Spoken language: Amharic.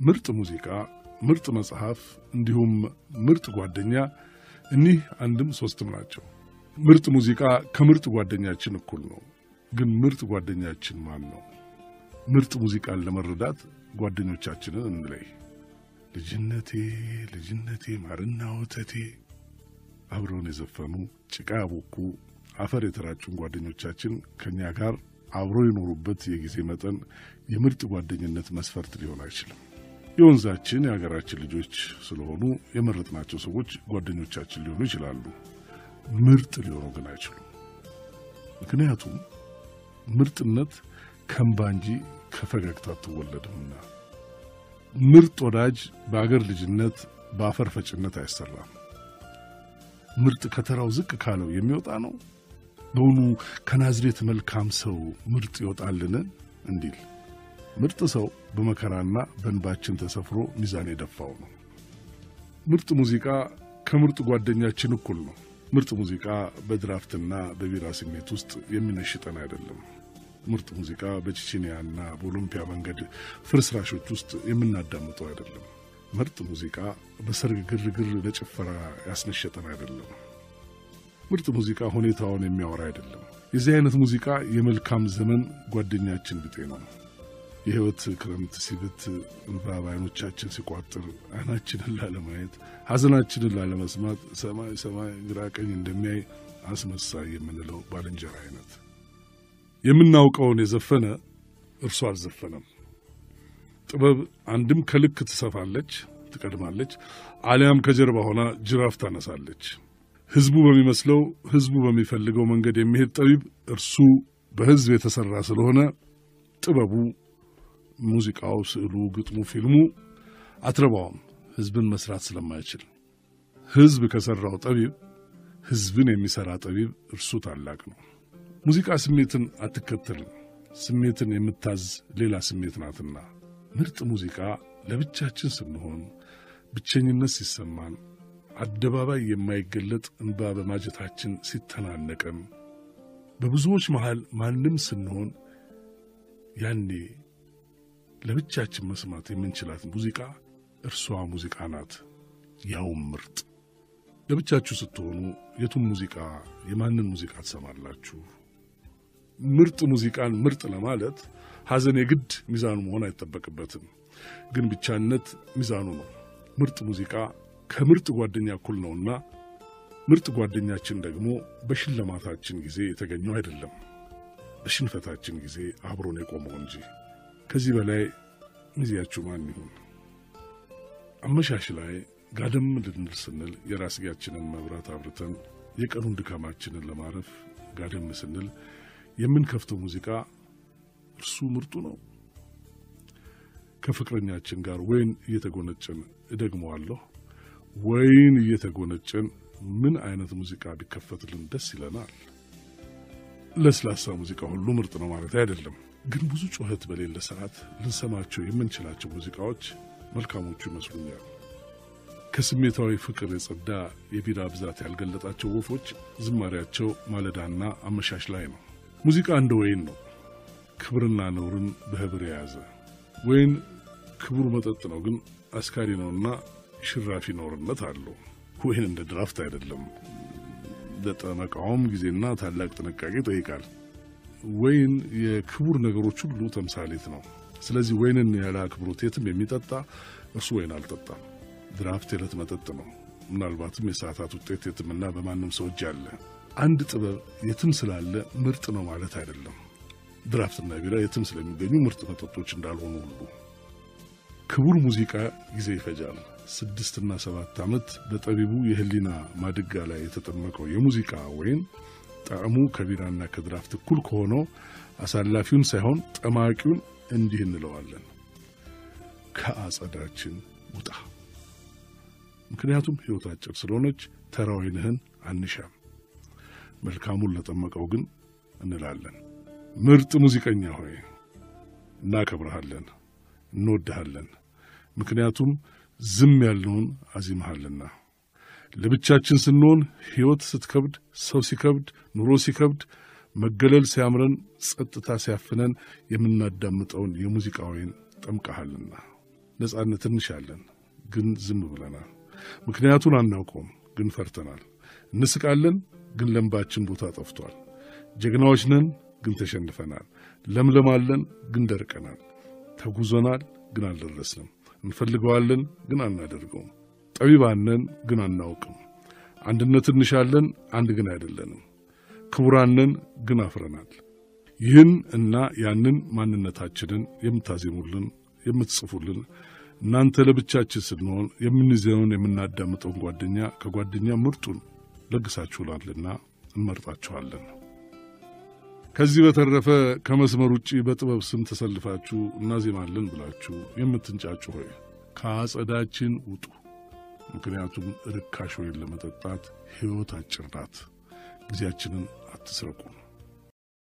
ምርጥ ሙዚቃ፣ ምርጥ መጽሐፍ እንዲሁም ምርጥ ጓደኛ እኒህ አንድም ሶስትም ናቸው። ምርጥ ሙዚቃ ከምርጥ ጓደኛችን እኩል ነው። ግን ምርጥ ጓደኛችን ማን ነው? ምርጥ ሙዚቃን ለመረዳት ጓደኞቻችንን እንለይ። ልጅነቴ ልጅነቴ ማርና ወተቴ አብረውን የዘፈኑ ጭቃ ያቦኩ አፈር የተራጩን ጓደኞቻችን ከእኛ ጋር አብረው የኖሩበት የጊዜ መጠን የምርጥ ጓደኝነት መስፈርት ሊሆን አይችልም። የወንዛችን የሀገራችን ልጆች ስለሆኑ የመረጥናቸው ሰዎች ጓደኞቻችን ሊሆኑ ይችላሉ። ምርጥ ሊሆኑ ግን አይችሉም። ምክንያቱም ምርጥነት ከእንባ እንጂ ከፈገግታ አትወለድምና። ምርጥ ወዳጅ በአገር ልጅነት በአፈር ፈጭነት አይሰራም። ምርጥ ከተራው ዝቅ ካለው የሚወጣ ነው። በውኑ ከናዝሬት መልካም ሰው ምርጥ ይወጣልን እንዲል ምርጥ ሰው በመከራና በእንባችን ተሰፍሮ ሚዛን የደፋው ነው። ምርጥ ሙዚቃ ከምርጥ ጓደኛችን እኩል ነው። ምርጥ ሙዚቃ በድራፍትና በቢራ ስሜት ውስጥ የሚነሽጠን አይደለም። ምርጥ ሙዚቃ በቼቼንያና በኦሎምፒያ መንገድ ፍርስራሾች ውስጥ የምናዳምጠው አይደለም። ምርጥ ሙዚቃ በሰርግ ግርግር ለጭፈራ ያስነሸጠን አይደለም። ምርጥ ሙዚቃ ሁኔታውን የሚያወራ አይደለም። የዚህ አይነት ሙዚቃ የመልካም ዘመን ጓደኛችን ብጤ ነው። የሕይወት ክረምት ሲብት እንባ በዓይኖቻችን ሲቋጥር ዓይናችንን ላለማየት ሐዘናችንን ላለመስማት ሰማይ ሰማይ ግራ ቀኝ እንደሚያይ አስመሳይ የምንለው ባልንጀራ አይነት የምናውቀውን የዘፈነ እርሱ አልዘፈነም። ጥበብ አንድም ከልክ ትሰፋለች፣ ትቀድማለች፣ አሊያም ከጀርባ ሆና ጅራፍ ታነሳለች። ሕዝቡ በሚመስለው ሕዝቡ በሚፈልገው መንገድ የሚሄድ ጠቢብ እርሱ በሕዝብ የተሠራ ስለሆነ ጥበቡ፣ ሙዚቃው፣ ስዕሉ፣ ግጥሙ፣ ፊልሙ አትረባውም ሕዝብን መስራት ስለማይችል። ሕዝብ ከሠራው ጠቢብ ሕዝብን የሚሠራ ጠቢብ እርሱ ታላቅ ነው። ሙዚቃ ስሜትን አትከተልም። ስሜትን የምታዝ ሌላ ስሜት ናትና። ምርጥ ሙዚቃ ለብቻችን ስንሆን፣ ብቸኝነት ሲሰማን፣ አደባባይ የማይገለጥ እንባ በማጀታችን ሲተናነቀን፣ በብዙዎች መሃል ማንም ስንሆን፣ ያኔ ለብቻችን መስማት የምንችላት ሙዚቃ እርሷ ሙዚቃ ናት፣ ያውም ምርጥ። ለብቻችሁ ስትሆኑ የቱን ሙዚቃ የማንን ሙዚቃ ትሰማላችሁ? ምርጥ ሙዚቃን ምርጥ ለማለት ሐዘን የግድ ሚዛኑ መሆን አይጠበቅበትም። ግን ብቻነት ሚዛኑ ነው። ምርጥ ሙዚቃ ከምርጥ ጓደኛ እኩል ነውና ምርጥ ጓደኛችን ደግሞ በሽልማታችን ጊዜ የተገኘው አይደለም፣ በሽንፈታችን ጊዜ አብሮን የቆመው እንጂ። ከዚህ በላይ ሚዜያችሁ ማን ይሁን? አመሻሽ ላይ ጋደም ልንል ስንል የራስጌያችንን መብራት አብርተን የቀኑን ድካማችንን ለማረፍ ጋደም ስንል የምንከፍተው ሙዚቃ እርሱ ምርጡ ነው። ከፍቅረኛችን ጋር ወይን እየተጎነጨን እደግመዋለሁ፣ ወይን እየተጎነጨን ምን አይነት ሙዚቃ ቢከፈትልን ደስ ይለናል። ለስላሳ ሙዚቃ ሁሉ ምርጥ ነው ማለት አይደለም። ግን ብዙ ጩኸት በሌለ ሰዓት ልንሰማቸው የምንችላቸው ሙዚቃዎች መልካሞቹ ይመስሉኛል። ከስሜታዊ ፍቅር የጸዳ የቢራ ብዛት ያልገለጣቸው ወፎች ዝማሪያቸው ማለዳና አመሻሽ ላይ ነው። ሙዚቃ እንደ ወይን ነው፣ ክብርና ነውርን በህብር የያዘ ወይን ክቡር መጠጥ ነው፣ ግን አስካሪ ነውና ሽራፊ ነውርነት አለው። ወይን እንደ ድራፍት አይደለም፣ ለጠመቃውም ጊዜና ታላቅ ጥንቃቄ ይጠይቃል። ወይን የክቡር ነገሮች ሁሉ ተምሳሌት ነው። ስለዚህ ወይንን ያለ አክብሮት የትም የሚጠጣ እርሱ ወይን አልጠጣም። ድራፍት የዕለት መጠጥ ነው። ምናልባትም የሰዓታት ውጤት የትምና በማንም ሰው እጅ አለ። አንድ ጥበብ የትም ስላለ ምርጥ ነው ማለት አይደለም። ድራፍትና ቢራ የትም ስለሚገኙ ምርጥ መጠጦች እንዳልሆኑ ሁሉ ክቡር ሙዚቃ ጊዜ ይፈጃል። ስድስትና ሰባት ዓመት በጠቢቡ የህሊና ማድጋ ላይ የተጠመቀው የሙዚቃ ወይን ጣዕሙ ከቢራና ከድራፍት እኩል ከሆነው አሳላፊውን ሳይሆን ጠማቂውን እንዲህ እንለዋለን፣ ከአጸዳችን ውጣ። ምክንያቱም ሕይወት አጭር ስለሆነች ተራ ወይንህን አንሻም፣ መልካሙን ለጠመቀው ግን እንላለን። ምርጥ ሙዚቀኛ ሆይ እናከብረሃለን፣ እንወድሃለን። ምክንያቱም ዝም ያልነውን አዚመሃልና። ለብቻችን ስንሆን ሕይወት ስትከብድ፣ ሰው ሲከብድ፣ ኑሮ ሲከብድ፣ መገለል ሲያምረን፣ ጸጥታ ሲያፍነን የምናዳምጠውን የሙዚቃ ወይን ጠምቀሃልና ነጻነት እንሻለን፣ ግን ዝም ብለናል። ምክንያቱን አናውቀውም፣ ግን ፈርተናል። እንስቃለን፣ ግን ለምባችን ቦታ ጠፍቷል። ጀግናዎች ነን፣ ግን ተሸንፈናል። ለምለማለን፣ ግን ደርቀናል። ተጉዘናል፣ ግን አልደረስንም። እንፈልገዋለን፣ ግን አናደርገውም። ጠቢባነን፣ ግን አናውቅም። አንድነት እንሻለን፣ አንድ ግን አይደለንም። ክቡራንን ግን አፍረናል። ይህን እና ያንን ማንነታችንን የምታዜሙልን የምትጽፉልን እናንተ ለብቻችን ስንሆን የምንይዘውን የምናዳምጠውን ጓደኛ ከጓደኛ ምርጡን ለግሳችሁላልና እንመርጣችኋለን። ከዚህ በተረፈ ከመስመር ውጭ በጥበብ ስም ተሰልፋችሁ እናዜማለን ብላችሁ የምትንጫጩ ሆይ ከአጸዳችን ውጡ። ምክንያቱም ርካሽ ወይን ለመጠጣት ሕይወት አጭር ናት። ጊዜያችንን አትስረቁም።